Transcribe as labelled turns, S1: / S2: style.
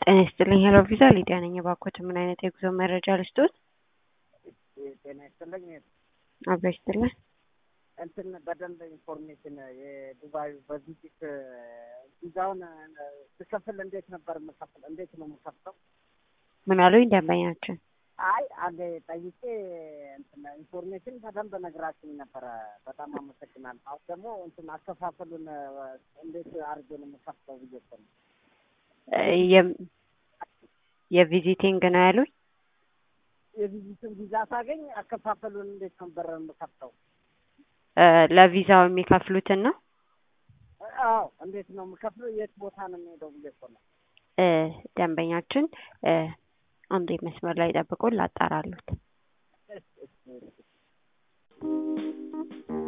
S1: ጤና ይስጥልኝ ሄሎ ቪዛ ሊዲያ ነኝ። እባክዎት ምን አይነት የጉዞ መረጃ ልስጥዎት?
S2: ጤና ይስጥልኝ።
S1: አብሮ ይስጥልን።
S2: እንትን በደንብ ኢንፎርሜሽን የዱባዩ በቪዚት ቪዛውን ስከፍል እንዴት ነበር የምከፍል? እንዴት ነው የምከፍለው?
S1: ምን አሉኝ ደንበኛችን?
S2: አይ አንዴ ጠይቄ እንትን ኢንፎርሜሽን በደንብ ነግራችኝ ነበረ። በጣም አመሰግናለሁ። አሁን ደግሞ እንትን አከፋፈሉን እንዴት አድርጌ ነው የምከፍለው ብዬ እኮ ነው።
S1: የ- የቪዚቲንግ ነው ያሉኝ?
S2: የቪዚትን ቪዛ ሳገኝ አከፋፈሉን እንዴት ነበር የምከፍለው?
S1: እ ለቪዛው የሚከፍሉትን ነው?
S2: አዎ እንዴት ነው የምከፍለው? የት ቦታ ነው የሚሄደው ብዬ እኮ ነው።
S1: እ ደንበኛችን እ አንዴ መስመር ላይ ጠብቁን ላጣራሉት።
S2: እሺ፣ እሺ፣ እሺ።